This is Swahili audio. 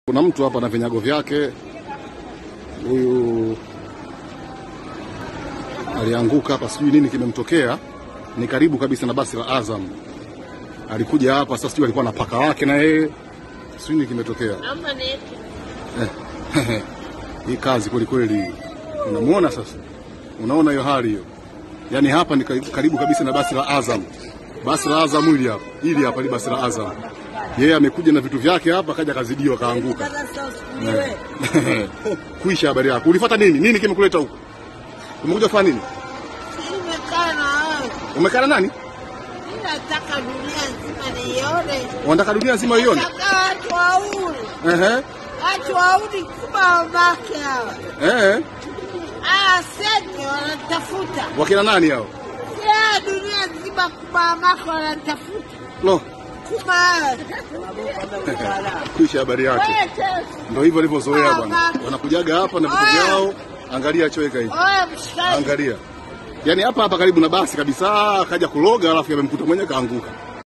Kuna mtu hapa na vinyago vyake. Huyu alianguka hapa, sijui nini kimemtokea. Ni karibu kabisa na basi la Azam, alikuja hapa sasa, sijui alikuwa na paka wake na yeye, sijui nini kimetokea. Naomba niweke. Hii kazi kweli kweli, unamuona sasa, unaona hiyo hali hiyo. Yaani hapa ni karibu, karibu kabisa na basi la Azam, basi la Azam hili hapa, hili hapa ni basi la Azam. Yeye amekuja na vitu vyake hapa, kaja kazidiwa, kaanguka. Kuisha habari yako. Ulifuata nini? Nini kimekuleta huko? Umekuja kufanya nini? Nimekaa na wewe. Umekaa na nani? Mimi nataka dunia nzima niione. Unataka dunia nzima ione? Nataka watu wauli. Ehe. Watu wauli kuba wabake hawa. Eh. Aya senge wanatafuta. Wakina nani hao? Ya dunia nzima kuba wabake wanatafuta. Lo, Kuba kuisha habari yake. wewe tena. Ndio hivyo walivyozoea bwana. Wanakujaga hapa na vitu vyao. Angalia choweka hivi. Oya mshikaji. Angalia. Yaani hapa hapa karibu na basi kabisa, akaja kuloga alafu yamemkuta mwenyewe kaanguka.